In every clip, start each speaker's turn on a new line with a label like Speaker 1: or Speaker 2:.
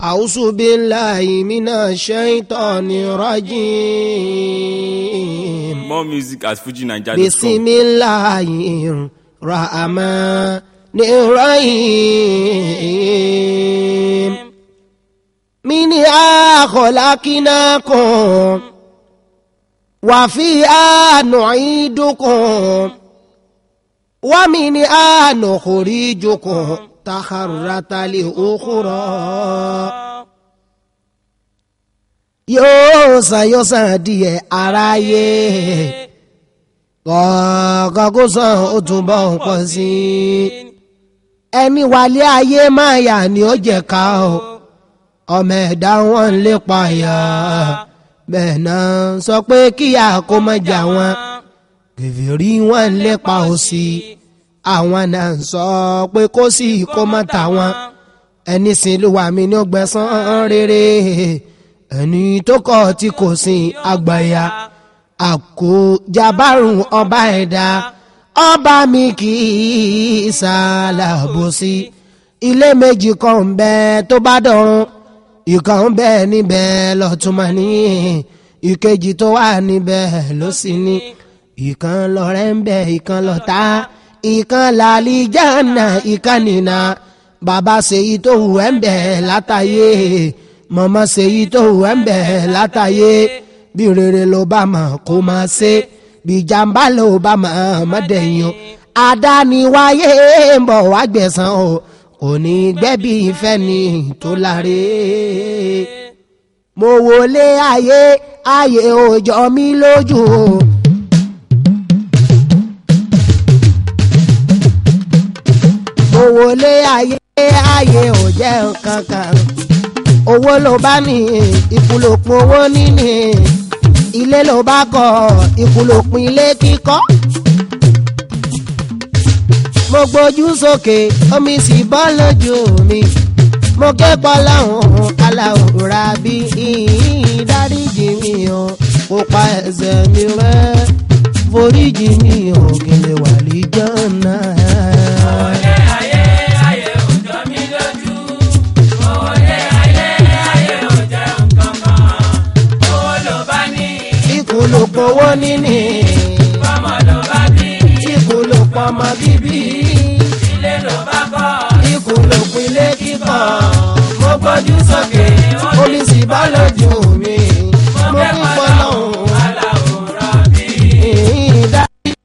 Speaker 1: أعوذ بالله من الشيطان الرجيم
Speaker 2: More music at FujiNiger.com.
Speaker 1: بسم الله الرحمن الرحيم منها خلقناكم وفيها نعيدكم ومنها نخرجكم تخرة لأخرى yóò san yóò san díẹ̀ aráyé kọ̀ọ̀kan kó san ó túbọ̀ ń pọ̀ sí i ẹni wálé ayé máa yà ni ó jẹ́ ká o ọmọ ẹ̀dá wọn ń lépa yà bẹ́ẹ̀ náà sọ pé kíyà kó má jà wọn kèfèrí wọn ń lépa òsì àwọn náà ń sọ pé kó sì kó má tà wọn ẹni sìn ló wà mí ní ọgbẹ́sán rere ẹni tó kọ̀ tí kò sin àgbàyà àkójábárùn ọba ẹ̀dá ọba mi kì í ṣàlàbòsí ilé méjì kan ń bẹ tó bá dọ̀run ìkan ń bẹ níbẹ̀ lọ́túnmọ̀ ní ìkejì tó wà níbẹ̀ ló sì ní ìkan lọ́rẹ́ ń bẹ ìkan lọ́tá ìkan làlìjáná ìkan nìna bàbá ṣèyí tó hù ẹ́ ń bẹ látàyè mọ̀mọ́ ṣèyí tó hù ẹ́ ń bẹ látàyè bí rere ló bá mọ̀ kó máa ṣe bí jàǹbá ló bá mọ̀ mọ́dẹ̀yìn o àdániwáyé ń bọ̀ wá gbẹ̀san o kò ní gbẹ́bí ìfẹ́ ni tó láre. mo wọlé ayé ayé òjò mi lójú o. mo wọlé ayé ayé ò jẹ́ nǹkan kan owó ló bá ní ikú ló pin owó níní ilé ló bá kọ́ ikú ló pin ilé kíkọ́. mo gbójú sókè omi sì bọ́ lójú mi mo ké pọ́ láwọn aláwòrán bí ìdáríjì mi o kó pa ẹsẹ̀ mi rẹ́ foríjì mi o kí n lè wà lìjọ́ náà. ikú ló pọ̀wọ́ níní.
Speaker 3: Bọ́mọ ló bá bí,
Speaker 1: ikú ló pọ̀mọ́ bíbí.
Speaker 3: ilé ló bá kọ́.
Speaker 1: ikú ló pinlé kíkọ́.
Speaker 3: Mo gbójú sókè,
Speaker 1: omi sì bá lójú mi.
Speaker 3: mo
Speaker 1: mo
Speaker 3: fẹ́
Speaker 1: fi
Speaker 3: pọ́
Speaker 1: pọ́
Speaker 3: lọ́hùn
Speaker 1: lọ́hùn.
Speaker 3: aláwòrán bí.
Speaker 1: ìdá.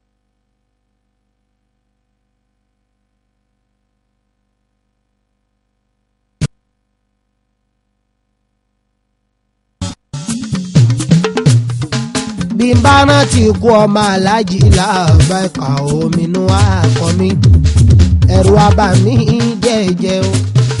Speaker 1: bí n bá rántí kú ọmọ aláàjì láàbá ẹ̀ka ominú àkọ́ mi ẹ̀rù abà mi jẹ́jẹ́ o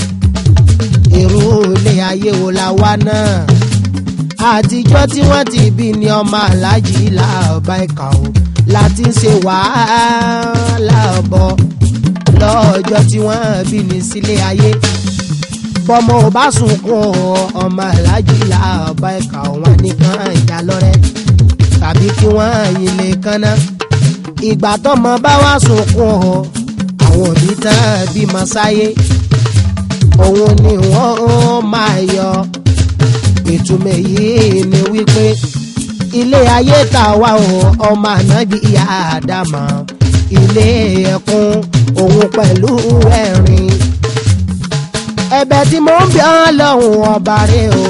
Speaker 1: èrò ilé ayé wo la wá náà àtijọ́ tí wọ́n ti bí ni ọmọ aláàjì láàbá ẹ̀ka o láti ń ṣe wàhálà bọ̀ lọ́jọ́ tí wọ́n bí ni sílé ayé bọ́mọ ò bá sunkún ọmọ aláàjì láàbá ẹ̀ka wọn nìkan ìjà lọ́rẹ́ tàbí kí wọ́n yin lè kánná. ìgbà tọ́mọ bá wá sunkún ọ àwọn òbí tán bímọ sáyé òun ni wọ́n máa yọ ìtumọ̀ yìí ni wípé ilé ayé tá a wá o ọmọ ànábì ìyá àdàmọ̀ ilé ẹkún òun pẹ̀lú ẹ̀rín ẹ̀bẹ̀ tí mo ń bí ọ́ lọ́hùn ọba rẹ o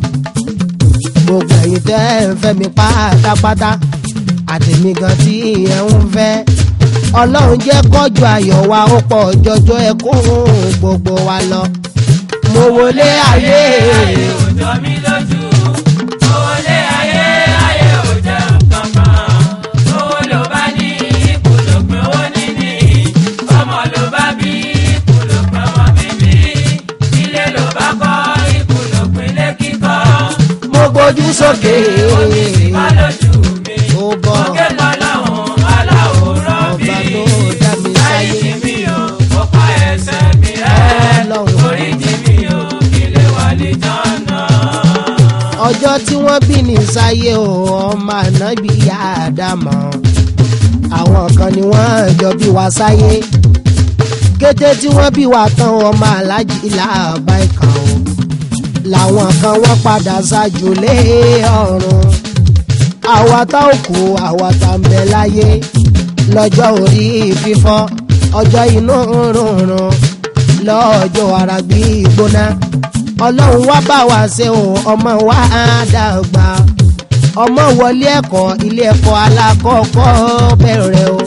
Speaker 1: gbogbo ẹ̀yin tẹ́ ẹ ń fẹ́ mi pátápátá àtẹ̀mí gan tí ẹ ń fẹ́ ọlọ́run jẹ́ kọ́jú ayọ̀ wa ó pọ̀ jọjọ ẹkún gbogbo wa lọ. mo wọlé ayé
Speaker 3: Ayé ò jọ mí lójú. Owó lé ayé, ayé ò jẹ́ nǹkan kan. Owó ló bá ní, ikú ló pin owó níní. Bọ́mọ ló bá bí, ikú ló pin ọmọ bíbí. Ilé ló bá kọ́, ikú ló pin ilé kíkọ́.
Speaker 1: mo gbójú sókè
Speaker 3: Omi sì bá lójú mi.
Speaker 1: ó bọ̀
Speaker 3: Mo ké pọ́ lọ́hùn aláwòrán bí.
Speaker 1: ọba tó dá mi sáyé
Speaker 3: Dáríjì mi o, ó pa ẹ̀ṣẹ̀ mi rẹ́.
Speaker 1: Ọlọ́run.
Speaker 3: Oríjì mi o, kí lè wà lè jọ́nà.
Speaker 1: ọjọ́ tí wọ́n bí ní sáyé o ọmọ ànábì ìyá àdàmọ̀ àwọn kan ni wọ́n jọ bí wa sáyé kété tí wọ́n bí wa tán ọmọ aláàjì làbá ìkà o làwọn kan wọ́n padà ṣáájú lé ọ̀run àwa tá ò kú àwa tá ń bẹ láyé lọ́jọ́ orí fífọ́ ọjọ́ inú rúnrún lọ́jọ́ ara gbígbóná ọlọ́run wá bá wa ṣe o ọmọ wa á dàgbà ọmọ wọlé ẹ̀kọ́ ilé ẹ̀kọ́ alákọ̀ọ́kọ́ bẹ̀rẹ̀ o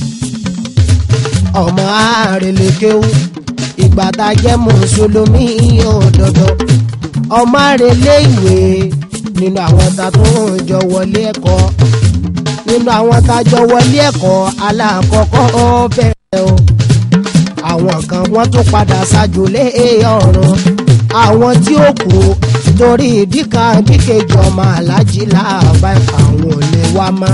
Speaker 1: ọmọ àrèlékéwú ìgbà tá a jẹ́ mùsùlùmí òdodo ọmọ àrèlé ìwé nínú àwọn tá a tún jọ wọlé ẹ̀kọ́ nínú àwọn tá a jọ wọlé ẹ̀kọ́ alákọ̀ọ́kọ́ bẹ̀rẹ̀ o àwọn kan wọ́n tún padà ṣáájú lé ọ̀run àwọn tí ó kú torí ìdí kan bí kejì ọmọ alájí làbá àwọn ò lè wá mọ́.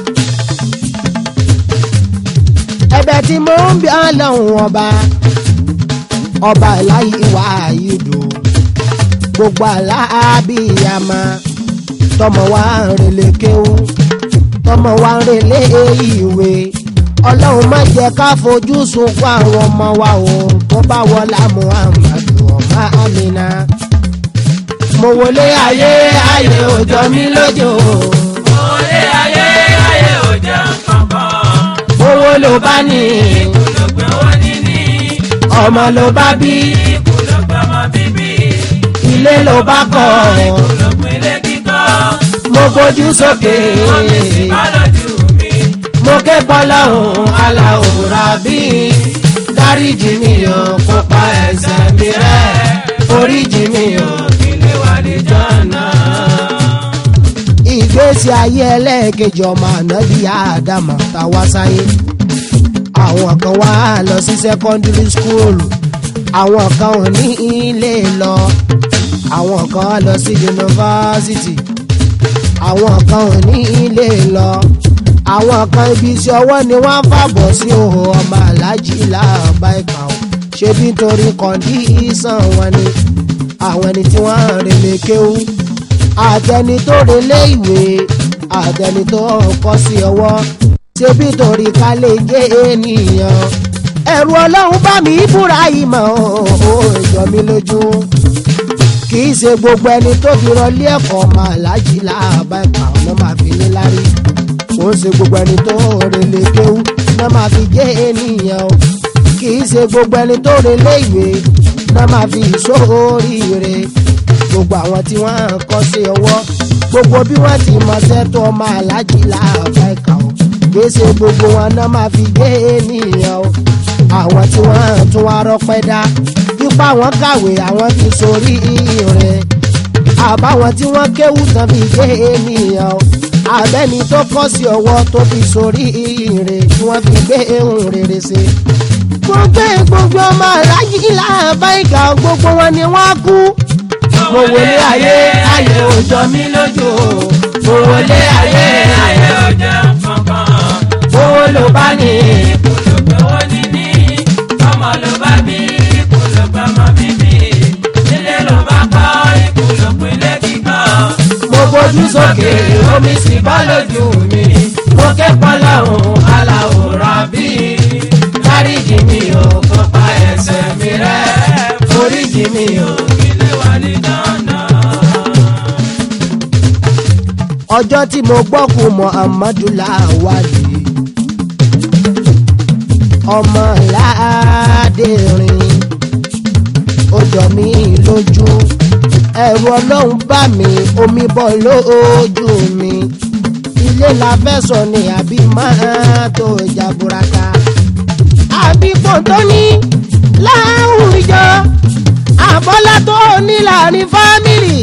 Speaker 1: ẹ̀bẹ̀ tí mo ń bí ọlọ́run ọba ọba láyé wá ìdò gbogbo aláàbíyàmá tọmọ wa ń relé kéwú tọmọ wa ń relé ìwé ọlọ́run má jẹ́ ká fojú sunkún àwọn ọmọ wa o tó bá wọlá muhammadu ọmọ amina. mo wọlé ayé ayé òjò mi lójó.
Speaker 3: Olé ayé ayé ò jẹ́ kankan.
Speaker 1: owó ló bá ní
Speaker 3: Ikú ló gbé wọn níní.
Speaker 1: ọmọ ló bá bí
Speaker 3: Ikú ló gbé ọmọ bíbí.
Speaker 1: ilé ló bá kọ́
Speaker 3: Ikú ló gbé ilé kíkọ́.
Speaker 1: mo gbójú sókè
Speaker 3: Wọ́n mi sì bá lójú mi.
Speaker 1: mo ké bọ́lọ́hún aláwòrán bí dáríjì mi ò kó pa ẹsẹ̀ mi rẹ́ oríjì mi ò
Speaker 3: Ilé wa ní jọ́nà.
Speaker 1: ìgbésí ayé ẹlẹ́ẹ̀kejì ọmọ ànábì àdàmọ̀ tá a wá sáyé àwọn kan wá lọ sí secondary school àwọn kan ò ní ilé lọ àwọn kan lọ sí yunifásitì àwọn kan ò ní ilé lọ àwọn kan ibi iṣẹ́ ọwọ́ ni wọ́n ń fàbọ̀ sí òhò ọmọ aláàjì làbá ìkà ò ṣe bí nítorí kọ́ndíṣàn wọn ni àwọn ẹni tí wọ́n ń relé kéwú àtẹni tó relé ìwé àtẹni tó kọ́ sí ọwọ́ ṣe bí torí ká lè jẹ́ ènìyàn ẹ̀rù ọlọ́run bá mi búra ìmọ̀ ó jọ mí lójú kì í ṣe gbogbo ẹni tó fi rọlé ẹ̀kọ́ máa lájì láàbá ẹ̀ka ọ̀nà máa fi ní lárí kò ń ṣe gbogbo ẹni tó relé kéwú náà máa fi jẹ́ ènìyàn o kì í ṣe gbogbo ẹni tó relé ìwé náà máa fi ìṣòríire gbogbo àwọn tí wọ́n kọ́ sí ọwọ́ gbogbo bí wọ́n ti mọṣẹ́ tó ọmọ aláàjì láàbá ẹ̀ka o gbèsè gbogbo wọn náà máa fi gbé ènìyàn o àwọn tí wọ́n tún wá rọpẹ́ dá nípa àwọn kàwé àwọn fi sórí rẹ̀ àbáwọn tí wọ́n kéwù tán fi gbé ènìyàn o abẹ́ni tó kọ́ sí ọwọ́ tó fi sórí rẹ̀ tí wọ́n fi gbé ohun rere ṣe gbogbo gbogbo ọmọ aláàjì láàbá ẹ̀ka gbogbo wọn ni wọ́n kú mo wọlé ayé ayé òjò mi lójú mo wọlé ayé ayé
Speaker 3: Ayé ò jẹ́ kankan.
Speaker 1: owó ló bá ní
Speaker 3: Ikú ló gbé wọn níní. Ọmọ ló bá bí. Ikú ló gbé ọmọ bíbí. Ilé ló bá kọ́. Ikú ló gbé ilé kíkọ́.
Speaker 1: mo gbójú sókè omi sì bá lójú mi mo kẹ́kọ̀ọ́ láwọn aláwòrán bí dáríjì mi ò kó pa ẹsẹ̀ mi rẹ́ oríjì mi ò.
Speaker 3: Ilé wa ní jọ́nà.
Speaker 1: ọjọ́ tí mo gbọ́kùn muhammadu láwálé ọmọ ládẹ́rìn ó jọ mí lójú ẹ̀rù ọlọ́run bá mi omi bọ́ lójú mi ilé la fẹ́ sọ ni àbí máa tó jaburata àbí pọ̀ntọ́ ní láwùjọ àbọ́lá tó ní láàrin fámìlì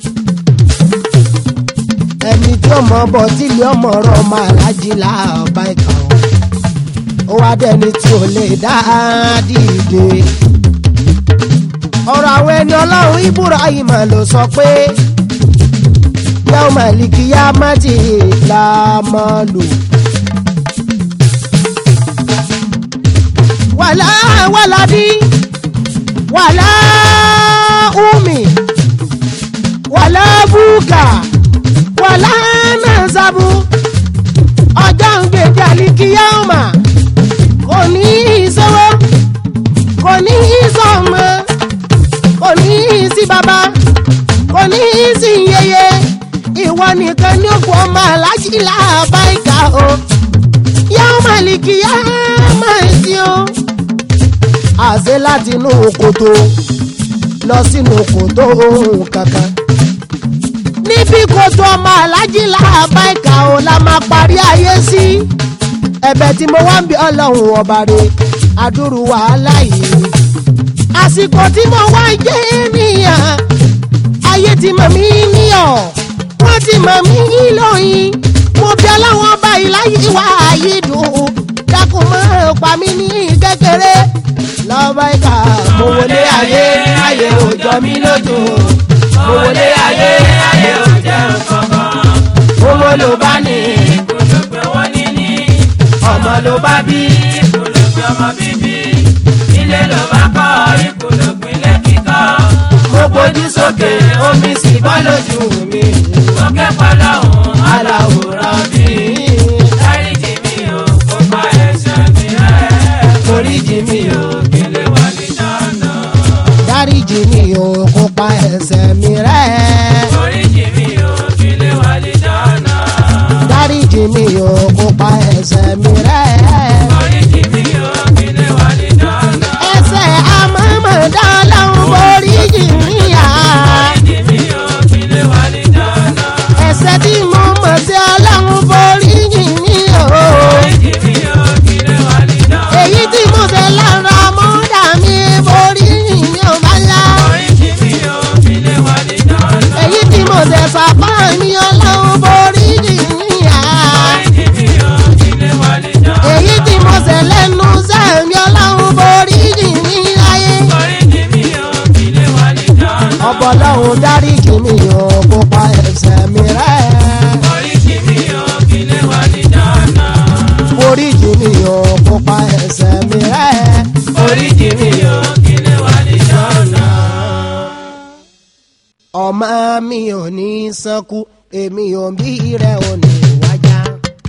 Speaker 1: ẹni tí ọmọ bọ̀ tílé ọmọ rọ ọmọ alájí láàbá ìkà ó wá dẹni tí ò lè dá dìde ọ̀rọ̀ àwọn ẹni ọlọ́run ibrahim ló sọ pé yàwó màlìkì yá mátì làmọ́lù. wàlá wàládì wàlá umi wàlá búkà wàlá nàzàbù ọjọ́ ń gbèdé àlìkíyàmà kò ní í sọ́wọ́ kò ní í sọ́mọ kò ní í sí bàbá alájìlá àbáìkà o yóò màlìkì yá máa sí o. àṣẹ láti inú kòtò lọ sínú kòtò ohun kankan. níbi kòtò ọmọ alájìlá àbáìkà o la máa parí ayé sí. ẹ̀bẹ̀ tí mo wá ń bí ọlọ́run ọba rẹ̀ adúrú wàhálà yìí. àsìkò tí mo wá jẹ́ ènìyàn ayé ti mọ̀ mí níyọ̀ wọ́n ti mọ̀ mí lóyìn mo bí ọlọ́wọ́n bá ìláyé wá ayé dùn dákun mọ́ pa mí ní kékeré lọ́ba ìka mo wọlé ayé ayé ò jọ mí lójú mo wọlé ayé ayé ò jẹ́ nǹkankan owó ló bá ní
Speaker 3: Ìkòlòpẹ̀ wọ́n ní ní
Speaker 1: ọmọ ló bá bí
Speaker 3: ìkòlòpẹ̀ ọmọ bíbí. Ilé ló bá kọ́ ìkòlòpẹ̀ ilé kíkọ́.
Speaker 1: mo gbójú sókè omi sì bọ́ lójú mi
Speaker 3: Mo kẹ́kọ̀ọ́ lọ́hùn
Speaker 1: aláwòrán bí
Speaker 3: dáríjì mi ò kó pa ẹ̀ṣẹ̀ mi rẹ́.
Speaker 1: oríjì mi ò
Speaker 3: Kí lè wà ní dandan.
Speaker 1: dáríjì mi ò kó pa ẹsẹ̀ mi rẹ́.
Speaker 3: Oríjì mi ò kí lè wà ní dandan.
Speaker 1: dáríjì mi ò kó pa ẹsẹ̀ mi rẹ́.
Speaker 3: Oríjì mi ò kí lè wà ní dandan.
Speaker 1: ẹsẹ̀ àmọ́mọ́dá lọ́hún borí jì mí yá.
Speaker 3: Oríjì mi ò kí lè wà ní dandan.
Speaker 1: ẹsẹ̀ tí mo mọ̀ sí ọlọ́run borí jì mí o.
Speaker 3: Oríjì mi ò kí lè wà ní dandan.
Speaker 1: èyí tí mo ṣe lára mọ́dà mi borí jì mí ò bá yá.
Speaker 3: Oríjì mi ò kí lè wà ní dandan.
Speaker 1: èyí tí mo ṣe sàpá mi ọlọ́run borí jì mí yá.
Speaker 3: Oríjì mi ò kí lè wà ní dandan.
Speaker 1: èyí tí mo ṣe lẹ́nu sẹ́mi ọlọ́run borí jì mí láyé.
Speaker 3: Oríjì mi ò kí lè wà ní dandan.
Speaker 1: ọbọlọ́hún dáríjì mi ò kó pa ẹsẹ̀ mi rẹ́.
Speaker 3: Oríjì mi ò kí lè wà ní dandan.
Speaker 1: oríjì mi ò kó pa ẹsẹ̀ mi rẹ́.
Speaker 3: Oríjì mi ò kí lè wà ní dandan.
Speaker 1: ọmọ mi ò ní sánkú èmi ò bí rẹ ò ní wájà.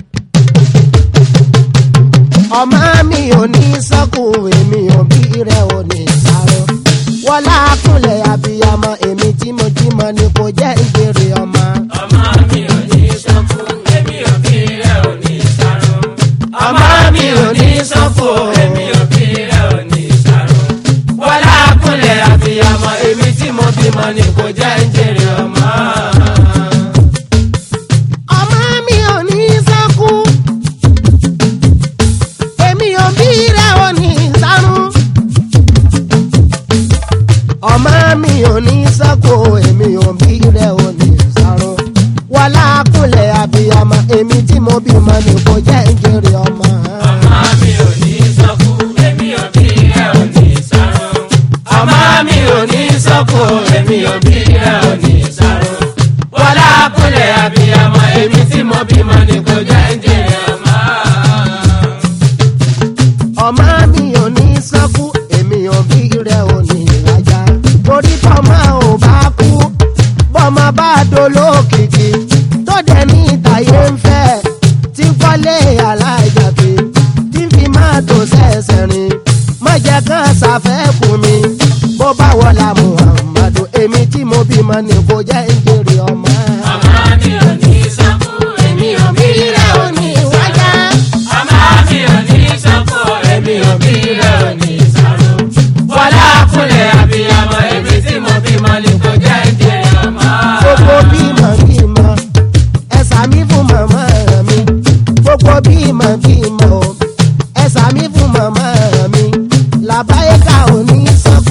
Speaker 1: ọmọ mi ò ní sánkú èmi ò bí rẹ ò ní sáré. wọlá kúnlẹ̀ abiyamọ èmi tí mo jí mọ ni kò jẹ́ ìbéèrè ọmọ.
Speaker 3: Ọmọ mi ò ní sọ́kù, èmi ò bí rẹ̀ ò ní sáró. Ọmọ mi ò ní sọ́kù, èmi ò bí rẹ̀ ò ní sáró. Wọlá kúnlẹ̀ àbíyamọ, èmi tí mo bímọ ni kò jẹ́ ń jèrè ọmọ.
Speaker 1: ọmọ mi ò ní sánkú èmi ò bí rẹ ò ní sáré. ọmọ mi ò ní sánkú èmi ò bí rẹ ò ní sáré. wọlá kúnlẹ̀ abiyamọ èmi tí mo bímọ ni kò jẹ́ ìjèrè ọmọ.
Speaker 3: Ọmọ mi ò ní sọ́kù, èmi ò bí rẹ̀ ò ní sáró. Ọmọ mi ò ní sọ́kù, èmi ò bí rẹ̀ ò ní sáró. Wọlá kúnlẹ̀ àbíyamọ, èmi tí mo bímọ ni kò jẹ́ ń jèrè ọmọ.
Speaker 1: ọmọ mi ò ní sánkú èmi ò bí rẹ ò ní wájà. torí tọ́mọ ò bá kú bọ́mọ bá dolókìkí tó dẹ̀ ní ìtàyé ń fẹ́ tí kọ́lé aláìjàpé tí fi máa tó sẹ́sẹ̀ rìn má jẹ́ kán ṣàfẹ́kù mi bó bá wọlá muhammadu èmi tí mo bímọ ni kò jẹ́ ìjèrè ọmọ.
Speaker 3: Ọmọ mi ò ní sọ́kù, èmi ò bí rẹ̀ ò ní
Speaker 1: wájà.
Speaker 3: Ọmọ mi ò ní sọ́kù, èmi ò bí rẹ̀ ò ní sáró. Wọlá kúnlẹ̀ àbíyamọ, èmi tí mo bímọ ni kò jẹ́ ń jèrè ọmọ.
Speaker 1: gbogbo bímọ bímọ ẹsà mi fún màmá mi gbogbo bímọ bímọ o ẹsà mi fún màmá mi làbáyé ká ò ní sánkú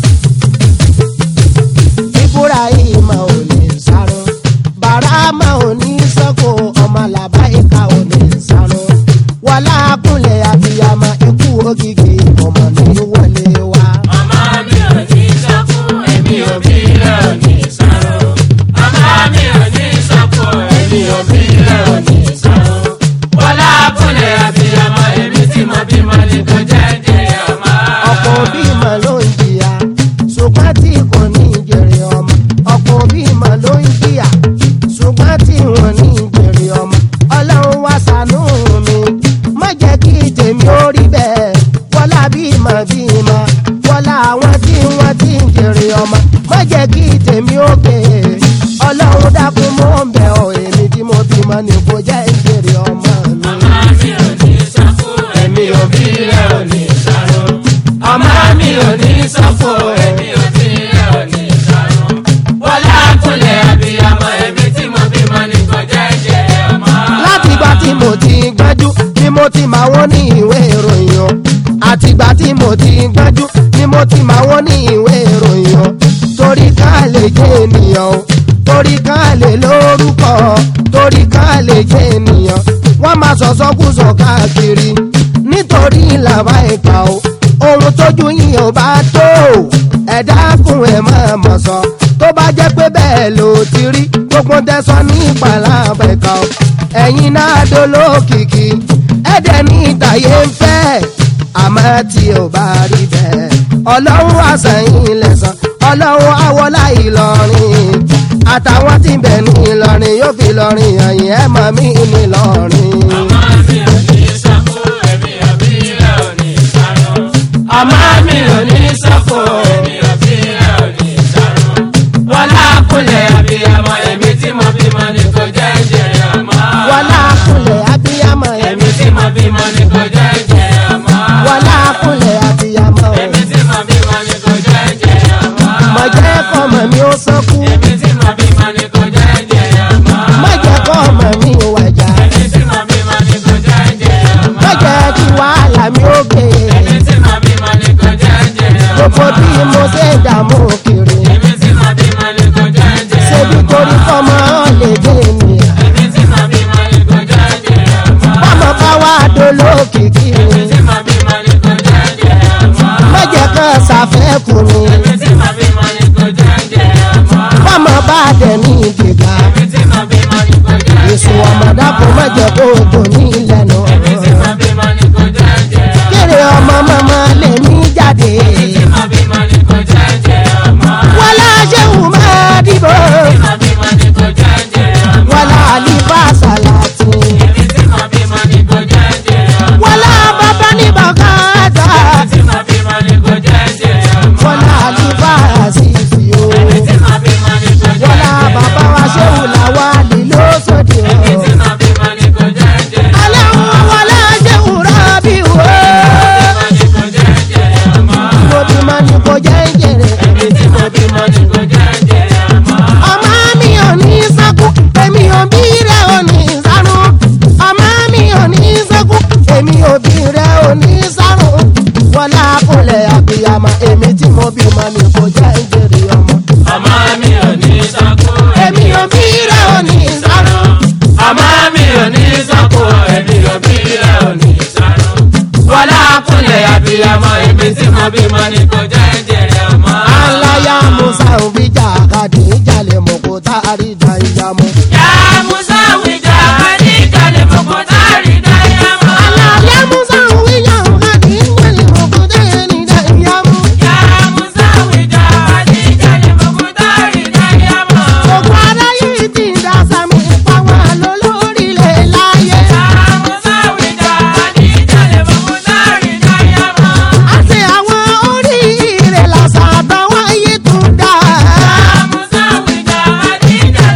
Speaker 1: ibrahim ò ní sáró barama ò ní sánkú ọmọ làbáyé ká ò ní sáró wọlá kúnlẹ̀ àbíyamọ ikú ògìgì ọmọ ní wọlé wa.
Speaker 3: Ọmọ mi ò ní sọ́kù, èmi ò bí rẹ̀ ò ní sáró. Ọmọ mi ò ní sọ́kù, èmi ò bí rẹ̀ ò ní sáró. Wọlá kúnlẹ̀ àbíyamọ, èmi tí mo bímọ ni kò jẹ́ ń jèrè ọmọ.
Speaker 1: ọ̀pọ̀ bímọ ló ń jìyà ṣùgbọ́n tí kò ní jèrè ọmọ ọ̀pọ̀ bímọ ló ń jìyà ṣùgbọ́n tí wọ́n ní jèrè ọmọ ọlọ́run wá ṣàánú mi má jẹ́ kí tèmi ó rí bẹ́ẹ̀ wọ́lá bímọ bímọ wọ́lá àwọn tí wọ́n ti ń jèrè ọmọ má jẹ́ kí tèmi ó gbé ọlọ́run dákun mọ́ ń bẹ̀ ọ́ èmi tí mo bímọ bímọ ní kò jẹ́ ìbéèrè ọmọ mi.
Speaker 3: ọmọ mi ò ní sọ́kù èmi òbí rẹ̀ ò ní sàrò. ọmọ mi ò ní sọ́kù èmi òbí rẹ̀ ò ní sàrò. wọlé àkúnlẹ̀ àbíyamọ èmi tí mo bímọ ní kò jẹ́ jèrè ọmọ.
Speaker 1: látìgbà tí mo ti gbẹ́jú ni mo ti máa wọ́n ní ìwé ìròyìn o àtìgbà tí mo ti gbẹ́jú ni mo ti máa wọ́n ní ìwé ìròyìn o torí ká lè jẹ́ ènìyàn o torí ká lè lórúkọ torí ká lè jẹ́ ènìyàn wọ́n máa sọ̀sọ́kùsọ káàkiri nítorí làbá ìkà o ohun tójú yìí ò bá tó ẹ̀dá kùn ẹ̀ máa mọ̀ sọ tó bá jẹ́ pé bẹ́ẹ̀ ló ti rí gbogbo tẹ̀sán ní ìpàlàbẹ̀ kan o ẹ̀yin náà dolókìkí ẹ̀dẹ̀ ní ìtàyé ń fẹ́ àmọ́ tí ò bá rí bẹ́ẹ̀ ọlọ́run àṣàyìn lẹ̀sán ọlọ́run àwọlá ìlọrin àtàwọn tí ń bẹ̀ ní ìlọrin yóò fi lọrin ẹ̀yìn ẹ̀ mọ̀ mí ní ìlọrin.
Speaker 3: ọmọ mi ò ní sọ́kù èmi òbí rẹ̀ ò ní sàrò. ọmọ mi ò ní sọ́kù èmi òbí rẹ̀ ò ní sàrò. wọlé àkúnlẹ̀ àbíyamọ èmi tí mo bímọ ní kò jẹ́ jèrè ọmọ.
Speaker 1: wọlá kúnlẹ̀ abiyamọ
Speaker 3: èmi tí mo bímọ ní kò jẹ́ jèrè ọmọ.
Speaker 1: wọlá kúnlẹ̀ abiyamọ
Speaker 3: èmi tí mo bímọ ní kò jẹ́ jèrè ọmọ.
Speaker 1: mọ̀jẹ́ kọ́mọ mi ó sọ́kú
Speaker 3: èmi tí mo bímọ ní kò jẹ́ jèrè ọmọ.
Speaker 1: mọ̀jẹ́ kọ́mọ mi ó wàjà
Speaker 3: èmi tí mo bímọ ní kò jẹ́ jèrè ọmọ.
Speaker 1: mọ̀jẹ́ kí wàhálà mi ó gbé
Speaker 3: èmi tí mo bímọ ní kò jẹ́ jèrè ọmọ.
Speaker 1: gbogbo bí mo ṣe dààmú kiri
Speaker 3: èmi tí mo bímọ ní kò jẹ́ jèrè
Speaker 1: ṣebí
Speaker 3: ọmọ.
Speaker 1: torí kọ́mọ lè dé ènìyàn
Speaker 3: èmi tí mo bímọ ní kò jẹ́ jèrè ọmọ.
Speaker 1: bọ́mọ bá wá dolókìkí
Speaker 3: èmi tí mo bímọ ní kò jẹ́ jèrè ọmọ.
Speaker 1: mọ̀jẹ́ kan ṣàfẹ́kù mi
Speaker 3: èmi tí mo bímọ ní kò jẹ́ jèrè ọmọ.
Speaker 1: bọ́mọ bá dẹ̀ ní ìdìgbà
Speaker 3: èmi tí mo bímọ ní kò jẹ́
Speaker 1: èso
Speaker 3: jèrè ọmọ.
Speaker 1: ọmọdàpọ̀ mọ̀jẹ́ kó o dùn ní ìlẹ̀nu
Speaker 3: èmi tí mo bímọ ní kò jẹ́ jèrè ọmọ.
Speaker 1: kéré ọmọ mọ́mọ́ lè ní jáde
Speaker 3: tí mo bímọ ní kò jẹ́ jèrè ọmọ.
Speaker 1: wọlá ṣéwù máa dìbò
Speaker 3: tí mo bímọ ní kò jẹ́ jèrè ọmọ.
Speaker 1: wọlá àlìfà sàlàtì
Speaker 3: èmi tí mo bímọ ní kò jẹ́ jèrè ọmọ.
Speaker 1: wọlá bàbá ní bàkàtà
Speaker 3: tí mo bímọ ní kò jẹ́ jèrè ọmọ.
Speaker 1: wọlá àlìfà àṣìṣì o
Speaker 3: tí mo bímọ ní kò jẹ́
Speaker 1: wọlá
Speaker 3: jèrè
Speaker 1: bàbá wa
Speaker 3: ọmọ.
Speaker 1: ṣéwù làwa lílọ sóde o
Speaker 3: tí mo bímọ ní kò jẹ́ jèrè ọmọ.
Speaker 1: aláwọ̀ wọlá ṣéwù rábì o
Speaker 3: bímọ ní kò jẹ́ jèrè ọmọ.
Speaker 1: mo bímọ ní kò jẹ́ jèrè
Speaker 3: èmi tí mo bímọ ní kò jẹ́ jèrè ọmọ.
Speaker 1: ọmọ mi ò ní sẹ́kù èmi ò bí rẹ̀ ò ní sáré ọmọ mi ò ní sẹ́kù èmi ò bí rẹ̀ ò ní sáré wọlá kúnlẹ̀ àbíyamọ èmi tí mo bímọ ní kò jẹ́ jèrè ọmọ
Speaker 3: ọmọ mi ò ní sọ́kù.
Speaker 1: èmi ò bí rẹ̀ ò ní sáré
Speaker 3: ọmọ mi ò ní sọ́kù. èmi ò bí rẹ̀ ò ní sáré. wọlá kúnlẹ̀ àbíyamọ èmi tí mo bímọ ní kò jẹ́ jèrè ọmọ.
Speaker 1: aláya musa òbíjà kàdé ìjàlẹ̀ mọ̀ kó tá a rí ìjà ìjà mọ́.
Speaker 3: yá musa wíjà ní ìjàlè fòkò táàrí dáyà mọ́.
Speaker 1: aláya musa òbíjà kàdé ìjàlẹ̀ mọ̀ kó tá a rí ìjà ìjà mọ́.
Speaker 3: yá musa wíjà ní ìjàlè fòkò táàrí dáyà mọ́.
Speaker 1: gbogbo aráyé ti dá sami pa wọn lọ lórílẹ̀ láyé.
Speaker 3: yá musa wíjà ní ìjàlè fòkò táàrí dáyà mọ́.
Speaker 1: àti àwọn oríire làṣà àtàwọn ayé tún dá.
Speaker 3: yá musa wíjà ní ìjàlè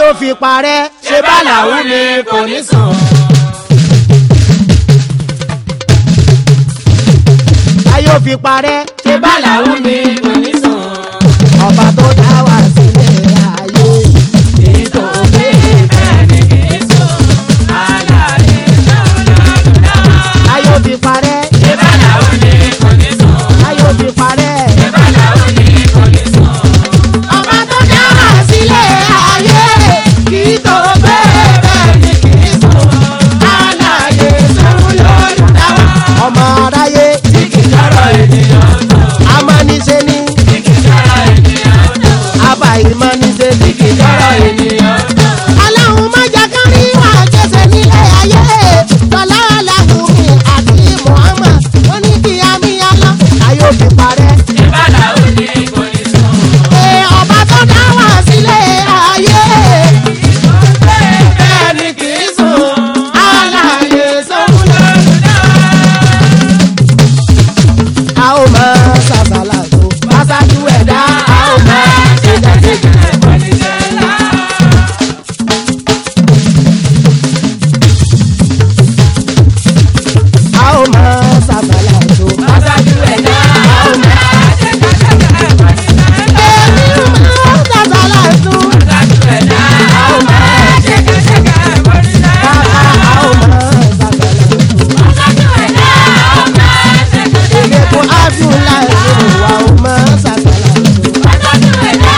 Speaker 1: ó fi parẹ́
Speaker 3: ṣe bá làwọn ni kò ní sàn.
Speaker 1: ayé ó fi parẹ́
Speaker 3: ṣe bá làwọn ni kò ní sàn.
Speaker 1: ọba tó dá wá sílẹ̀ ayé
Speaker 3: èyí tó gbé bẹ́ẹ̀ ni kì í sùn. aláàyè náà lọ́dún náà.
Speaker 1: ayé ó fi parẹ́
Speaker 3: ṣe bá làwọn ni kò ní sàn.
Speaker 1: ayé ó fi parẹ́
Speaker 3: ṣe bá làwọn ni kò ní sàn.
Speaker 1: ọba tó dá wá sílẹ̀ ayé kì í tó bẹ́ẹ̀ bẹ́ẹ̀ ni kì í sùn aláyé sẹ́wọ́n lọ́dún dáwà ọmọ aráyé
Speaker 3: tí kì í sọ̀rọ̀ ènìyàn sàn.
Speaker 1: amánisẹ́ ní
Speaker 3: tí kì í sọ̀rọ̀ ènìyàn sàn.
Speaker 1: abàyímánisẹ́ ní
Speaker 3: tí kì í sọ̀rọ̀ ènìyàn sàn.
Speaker 1: aláhùn májà kan rí wà jẹsẹ̀ nílé ayé tọ́lá aláhùnmí àti muhammad ó ní kí àmì alá ayé ó fi parẹ́.
Speaker 3: ṣe bá làwọn ni kò ní sàn.
Speaker 1: Ee, ọba tó dá wá sílé ayé
Speaker 3: bẹ́ẹ̀ ni kì í sùn.
Speaker 1: aláyé sọ́kùn
Speaker 3: lọ́dún náà.
Speaker 1: a ó máa ṣàṣàlà tó pàṣájú ẹ̀dá a ó máa ṣe jẹ́jẹ́. a ó máa ṣàṣàlà tó pàṣájú ẹ̀dá a ó máa èmi ó máa ṣàṣàlà tó a ó máa bàbá a ó máa ṣàṣàlà tó èmi kò ábíù láì lè wà ó máa ṣàṣàlà tó.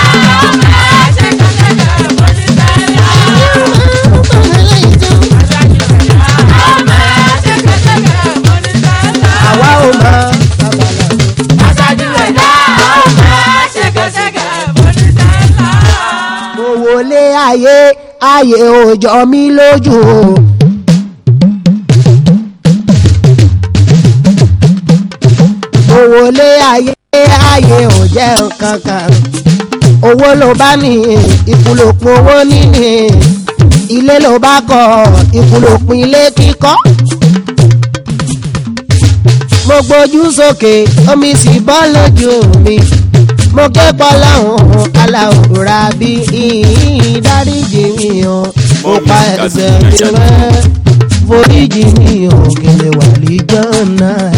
Speaker 1: àwa ó máa ṣàṣàlà tó. mo wọlé ayé ayé ò jọ mí lójú o. mo wọlé ayé ayé ò jẹ́ nǹkan kan owó ló bá ní ìkúlòpin owó níní ilé ló bá kọ́ ìkúlòpin ilé kíkọ́. mo gbójú sókè omi sì bọ́ lójú mi mo ké pọ́láhùn aláwòrán bí ìdáríjì mi o mo pa ẹsẹ̀ mi rẹ́ foríjì mi ò kí lè wà lìjọ́ náà